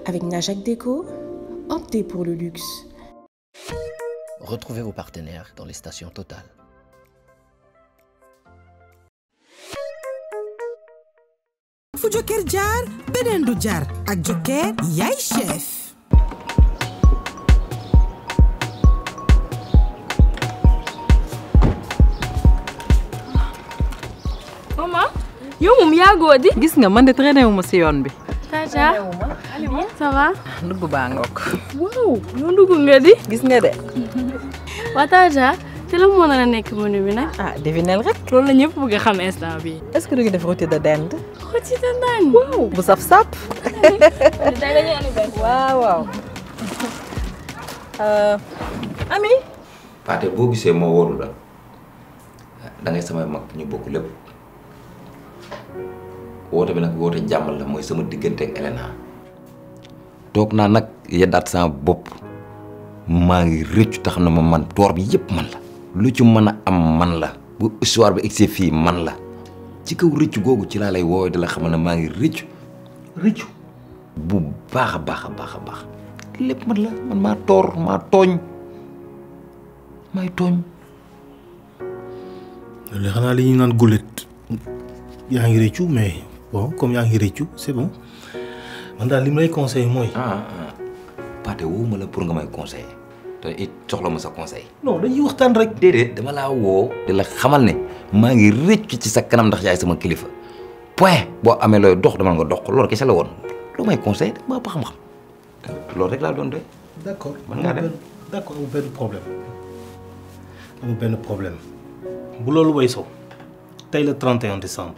Avec Najak Déco, optez pour le luxe. Retrouvez vos partenaires dans les stations Total. fu Joker jaar beneen du jaar ak Joker yaay chef maman yow moom yàggoo di. gis nga man de traîné wu ma si yoon bi. Tata ça va. ndugg baa ngoog. waaw yow ndugg nga di. gis nga de. waa Tata te la moo nar a nekk menu bi nag. ah devinel rek. loolu la ñëpp bëgg a xam instant bi est-ce que du ngi def rôti de dinde. xoti ta naan. waaw bu saf sap. waaw waaw. ami. Paate boo gisee moo wóoru la da ngay samay mag ñu bokk lépp woote bi nag woote jàmm la mooy sama diggante ak Elena toog naa nag yeddaat sama bopp maa ngi rëccu tax na ma man toor bi yëpp man la lu ci mën a am man la bu histoire bi egsee fii man la ci kaw rëccu googu ci laa lay woowee di la xamal ne maa ngi rëccu rëccu bu baax a baax a baax a baax lépp man la man maa toor maa tooñ may tooñ léegi xanaa li ñu naan gulet yaa ngi rëccu mais bon comme yaa ngi rëccu c'est bon man daal li mu lay conseillé mooy. ah ah Pathé woo la pour nga may conseiller te it soxla ma sa conseil. non dañuy waxtaan rek. déedéet dama laa woo. di la xamal ne maa ngi rëccu ci sa kanam ndax yaay sama kilifa point boo amee looy dox dama nga dox ko loolu kese la woon loo may conseil dama ba xam-xam loolu rek laa doon doy. d'accord mën ngaa dem d'accord amul benn problème amul benn problème bu loolu way sow tey le 31 décembre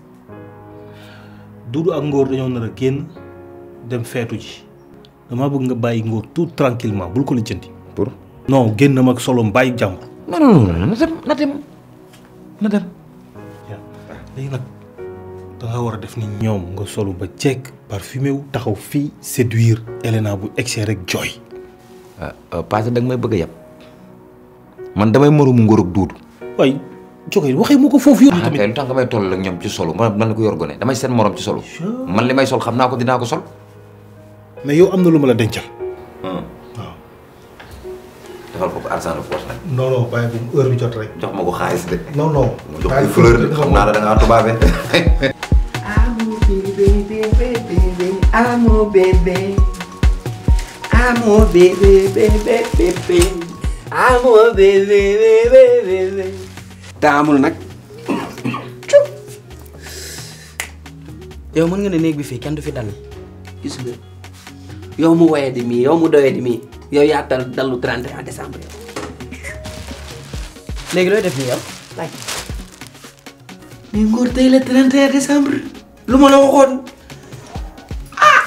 Doudou ak Ngor dañoo nar a génn dem feetu ji damaa bëgg nga bàyyi Ngor tout tranquillement bul ko lijjanti. pour. non génnam ak solom bàyyi jàmbur. non non non na dem na dem na dem. léegi nag da nga war a def ni ñoom nga solu ba jekk parfumé wu taxaw fii séduire Elena bu egsee rek jooy. Pathé da nga may bëgg a yab man damay moromu Ngor ak Doudou. waay joxe waxee moo ko foofu yow. ah kay lu tax nga may toll ak ñoom ci solo man man la ko yor gone damay seen morom ci solo. man li may sol xam naa ko dinaa ko sol. mais yow am na lu ma la dencal. waaw. defal ko ko argent de poche nag. non non bàyyi bu heure bi jot rek. jox ma ko xaalis de. non non. ma jox ko fleur de xam naa la da ngaa tubaabe. Amo bébé bébé bébé amo bébé amo bébé bébé bébé amo bébé bébé bébé taamul nag yow mën nga ne néeg bi fii kenn du fi dal gis nga yow mu woyee di mii yow mu doyee di mii yow yaa dal dallu 31 décembre yow léegi looy def nii yow laaj mais Ngor tey la 31 décembre lu ma la waxoon ah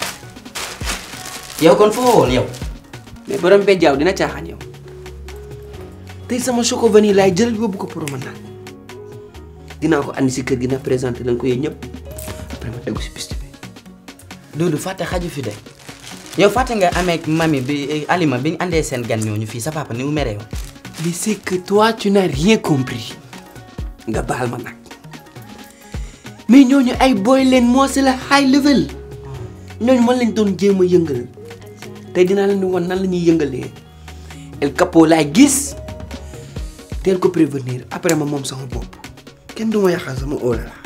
yow kon foo woon yow mais borom bejjaaw dina caaxaan yow tey sama choco vanille laay jël yóbbu ko pour ma naan dinaa ko andi si kër gi na présenté leen ko yéen ñëpp après ma tegu si piste bi. Doudou fàtte xaju fi de yow fàtte nga amee ak mami bi Alima bi ñu andee seen gan ñooñu fii sa papa ni mu meree woon. mais c'est que toi tu n'as rien compris nga baal ma nag mais ñooñu ay boy leen moo c'est la high level ñooñu man lañ doon jéem a yëngal tey dinaa leen di wan nan la ñuy yëngalee El Capo laay gis teel ko prévenir après ma moom sama bopp kenn du ma yàqal sama óola la.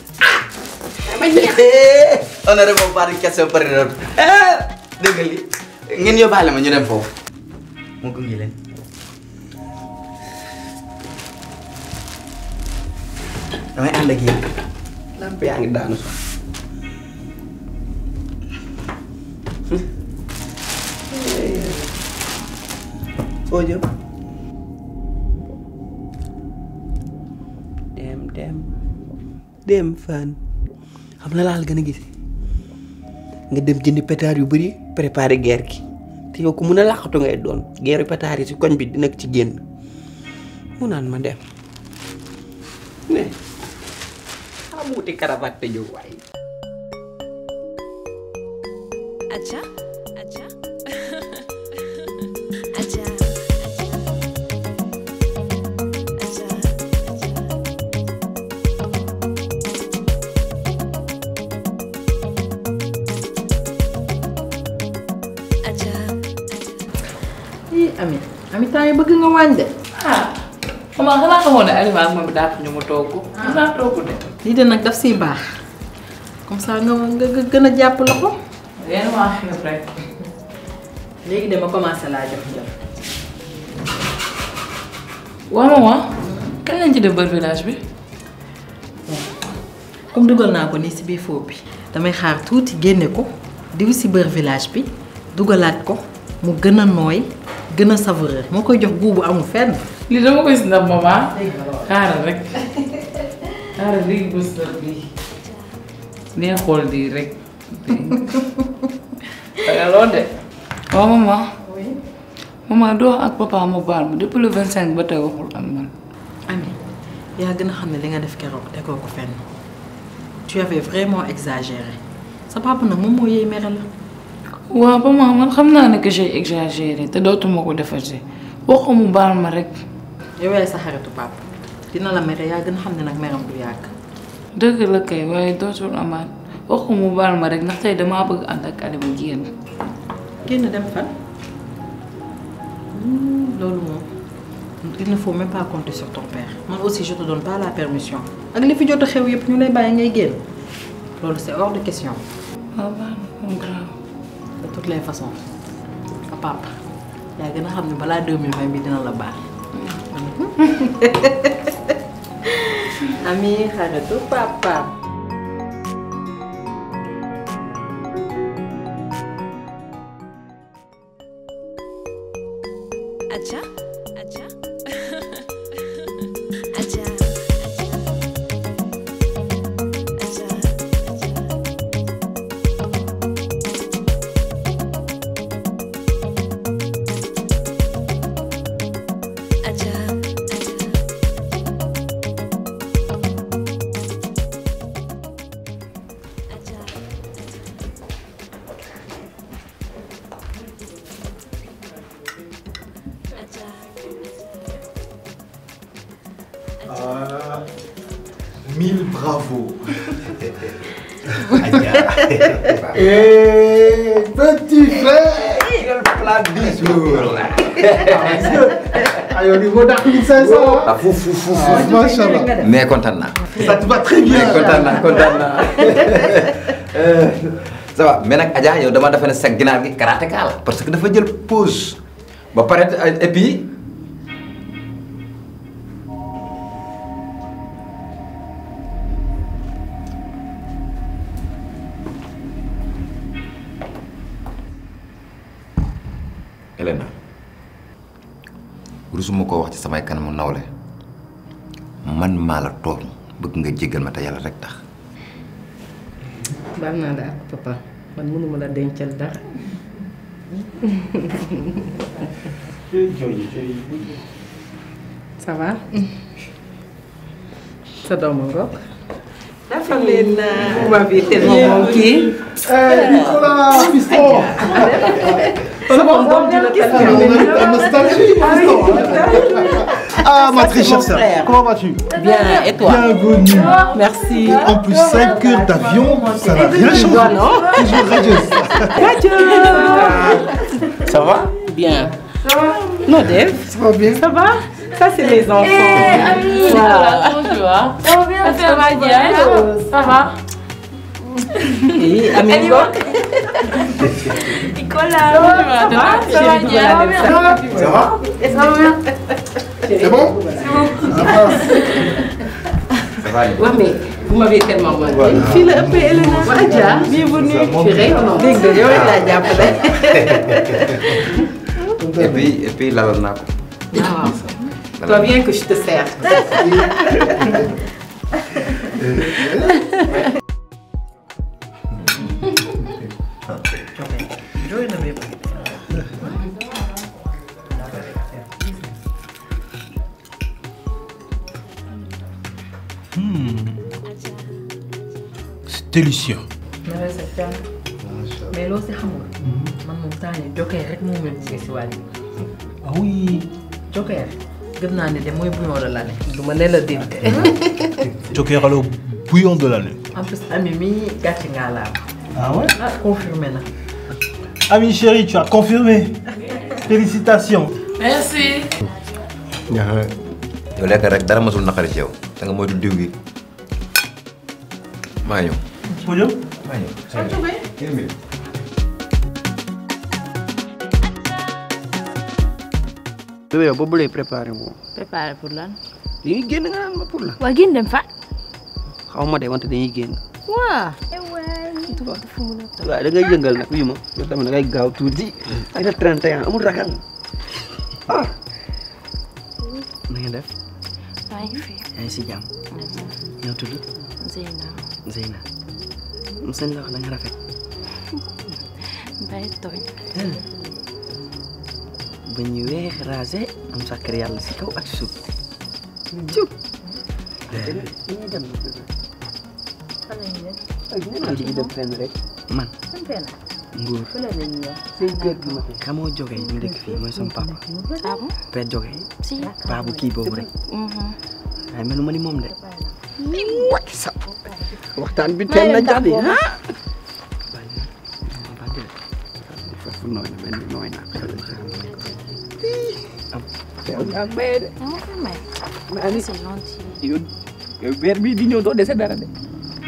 honorable par question pare na dégg li ngeen yóbbaale ma ñu dem foofu mu gunge leen. damay ànd ak yéen. lamp yaa ngi daanu sax. foo jëm. dem dem dem fan xam na laal gën a gisee nga dem jëndi pétard yu bëri préparer guerre gi te yow ku mun a làqatu ngay doon guerre pétard yi si koñ bi dina ci génn mu naan ma dem ne am wuti cravate te jóg waaye. Aja, aja, aja, ami ami temps yi bëgg nga wàññi de. ah maman xanaa xamoon ne Alima ak moom daa ñu mu togg. ah naa togg de. lii de nag daf siy baax comme ça nga nga nga gën a jàpp loxo. yéen maa xiif rek. léegi dama commencé laa jox jox. waaw maman kañ lañ ci def bër village bi. comme dugal naa ko nii si biir foofu bi damay xaar tuuti génne ko diw si beurre village bi dugalaat ko mu gën a nooy gën a savoureux moo koy jox guubu amul fenn. lii dama koy si ndam maman xaaral rek xaaral léegi bës la bii nee xool di rek danga lool de waaw maman maman doo ak papa mu baal ma depuis le vingt cinq ba tey waxul ak man Ami yaa gën a xam ne li nga def keroog tegoo ko fenn tu avais vraiment exagéré sa papa nag moom moo yey mere la. waaw maman man xam naa ne que j'ai exagéré te dootuma ko defati waxu mu baal ma rek yow yaay sa xaritu papa dina la mere yaa gën a xam ne nag meram du yàgg. dëgg la kay waaye dootul amaat waxu mu baal ma rek ndax tey damaa bëgg ànd ak Alima génn génn dem fan loolu moom il ne faut même pas compter sur ton père man aussi je te donne pas la permission ak li fi jot a xew yëpp ñu lay bàyyi ngay génn loolu c'est hors de question. waaw baax na moom grave. de toutes les façons sa papa yaa gën a xam ne balaa 2020 bi dina la baax. ami xaritu papa. Aja, aja, aja, aja, Ah, mille bravo. Et petit frère Quel plat du jour Ayo niveau d'art 1500 ah fou fou fou Ah, fou. machallah. mais kontaan naa. Ça te va très bien. mais kontaan naa kontaan naa. Euh, ça va mais nag Adja yow dama defe ne sa ginaar gi karatéka la parce que dafa jël pause ba pare et puis Elena rusuma koo wax ci samay kanamu nawle man maa la tooñ bëgg nga jéggal ma te yàlla rek tax baal naa la ak papa man mënuma la dencal dara. ça va. sa doom a ngoog. dafa leen naa. ma bi tellement moom kii. Eh, Nicolas, fiston C'est bon, doom ji la On a nostalgie, fiston Ah, ma Ça, très c'est chère mon sœur, frère. comment vas-tu Bien, et toi Bienvenue. Merci. En plus, 5 heures d'avion, ça n'a rien Tu changé. vois, non Toujours radieuse. Ça va Bien. Ça va Non, Dave Ça va bien Ça va Ça, c'est les enfants. Ami, Nicolas, comment tu vas Ça va bien, ça va bien. Ça va Oui, Ami Ngok. Nicolas, ça va, ça va, ça va bien. Ça va Ça va bien. C'est bon Ça va Ouais, mais vous m'avez tellement manqué. Voilà. Fille la ëppee Elena. Adja, bienvenue. Chérie, dégg nga yow rek laa jàppale. et puis et puis lalal naa ko. Ah waaw. Toi bien que je te sers. Jooy na bépp. C'est délicieux. na la sa jàmm. mais loo si xamul. man moom temps yii jokkee rek moo mel ni si wàll Ah oui. jokkee gëm naa ne de mooy bouillon de l'année. du ma ne la dégg. Joker alors bouillon de l'année. en plus ami mi gàcce ngaa laa Ah ouais ah confirmé na. Ami chéri, tu as confirmé. Félicitations. merci. yow lekk rek dara masul naqari ci yow da nga moytu diw gi maa ñëw. ma ñëw. maa ñëw. bébé yow boobu lay préparé moom. préparé pour lan. dañuy génn nga naan ma pour la. waa génn dem fa. xaw ma de wante dañuy génn. waa. waaw da ngay yëngal nag bii ma yow tamit da ngay gaaw tuuti. ay na 31 amul ragal. ah. na ngeen def. maa ngi fi. yaa ngi si jàmm. ñoo tudd. Zeyna. Zeyna. mu sañ la wax da nga rafet. Mbaye tooñ. ba ñu weex rasé am sàkkar yàlla si kaw ak si suuf. ciw. dañuy dem nag. dañuy dem fenn rek. man. Nguur. say kër gi ma fi. xamoo jógee ñu dëkk fii mooy sama papa. ah bon. Père jógee. si. paa bu kii boobu rek. waaye melu ma ni moom de. wàcc sa waxtaan bi teel na jàddi ah. foofu nooy na benn nooy na. am teew nga maye de. maa ni c'est gentil. yow yow weer bii di ñëw doo dese dara de.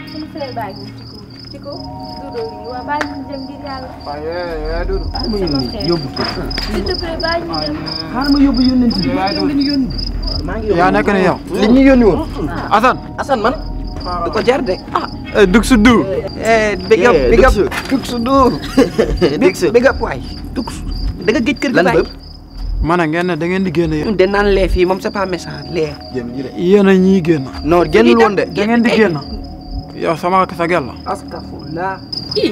xaaral ma yónni yóbbu ko. xaaral ma yóbbu yónnent bi. yow li ñu yónni. maa ngi yaa nekk ne yow. li ñu yónni woon. Assane. Assane man. du ko jar de. ah. Dug su du. big up Yeah, big up Dug dug su du. big big up waay. dug su da nga géej kër gi Lan baay. ma ne ngeen ne da ngeen di génn yéen. de naan lee fii moom c'est pas méchant lee. yéen a ñii génn. non génnul woon de. da ngeen di génn. yow sama sa gel la. astafurlah. ii.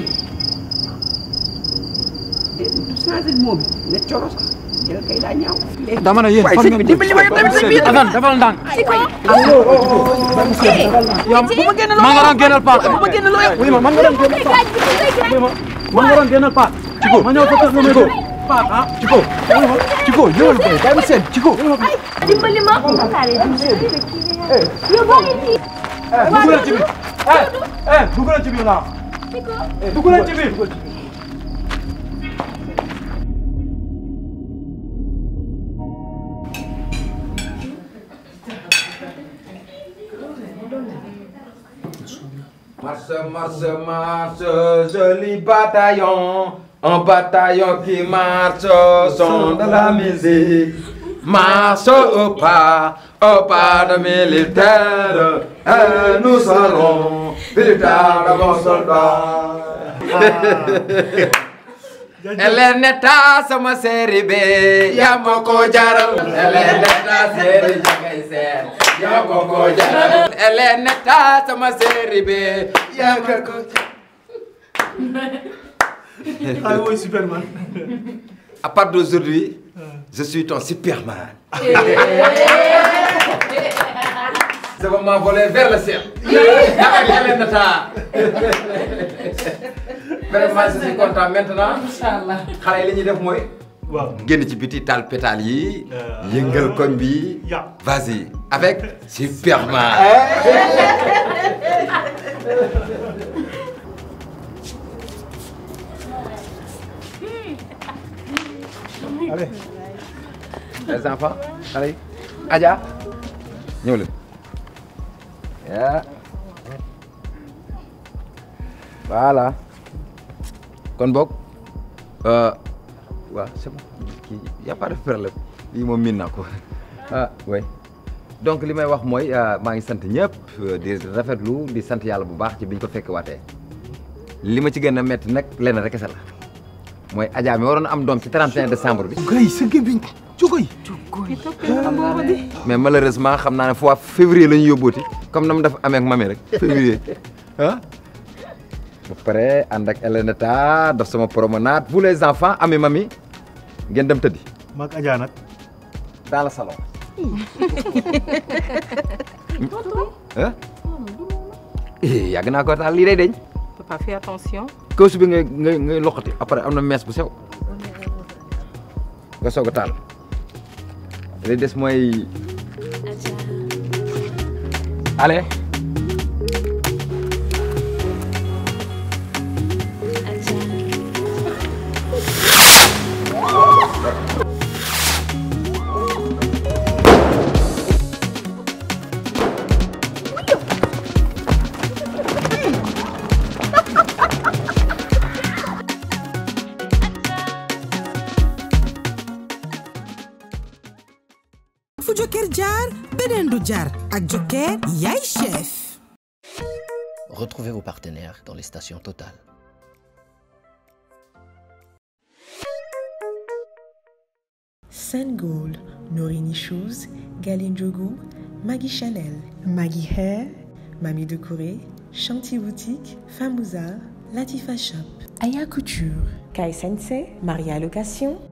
du changé mot bi ne coro sax jël kay daa ñaaw. dama ne yéen waay fan sëñ ngeen bi dimbali ma yow tamit sëñ bi. Assane defal ndànk. yow bu ma génn loo man nga doon génnal paat. bu ma génn loo yow. oui ma man nga doon génnal paat. oui ma man nga doon génnal paat. Ciko ma ñëw sa kër nga may dóor. paat ah Ciko. oui ma Ciko ñëwal boy bàyyi ma seen Ciko. dimbali ma. yow boo ngi fii. dugg leen ci biir. eh eh dugg leen ci biir laa. eh dugg leen ci biir. Marche, marche, marche, joli bataillon, un bataillon qui marche au son de la musique. Marche au pas, au pas de militaire, et nous serons véritables bons soldats. Eleneta sama série be yaa ma ko jaral Eleneta série jangay seer yaa ma ko jaral Eleneta sama série be yaa ma ko Ah oui, Superman. À part d'aujourd'hui, je suis ton Superman. Je vais m'envoler vers le ciel. Avec Eleneta. Vraiment, je suis content maintenant. Inch'Allah. xale yi li ñuy def mooy. waaw génn ci biti taal pétale yi. yëngal koñ bi. vas-y avec Superman. Allez. les enfants xale yi. Adja ñëw leen. yaa voilà kon boog waaw c'est bon kii y a pas de problème lii moom miin naa ko ah oui donc li may wax mooy maa ngi sant ñëpp di rafetlu di sant yàlla bu baax ci biñ ko fekk waatee li ma ci gën a métti nag lenn rek kese la mooy Adja mi waroon am doom ci 31 décembre bi. Gay sa gémmiñ Cukoy. mais malheureusement xam naa ne fois février la ñu yóbbooti comme na mu def amee ak mami rek février ah. ba pare ànd ak Eleneta def sama promenade vous les enfants ami mami ngeen dem tëddi. Maag Adja nag. dans le salon. ah. yàgg naa ko taal lii day deñ Papa fais attention. kawsu bi ngay ngay ngay loqati après am na mees bu sew nga soog a taal li des mooy allez beneen du jar ak Joker yaay chef Retrouvez vos partenaires dans les stations Total. Gold, Norini Shoes, Galine Jogo, Maggie Chanel, Maggie Hair, Mamie de Corée, Chanty Boutique, Famouza, Latifa Shop, Aya Couture, Kai Sensei, Maria Location,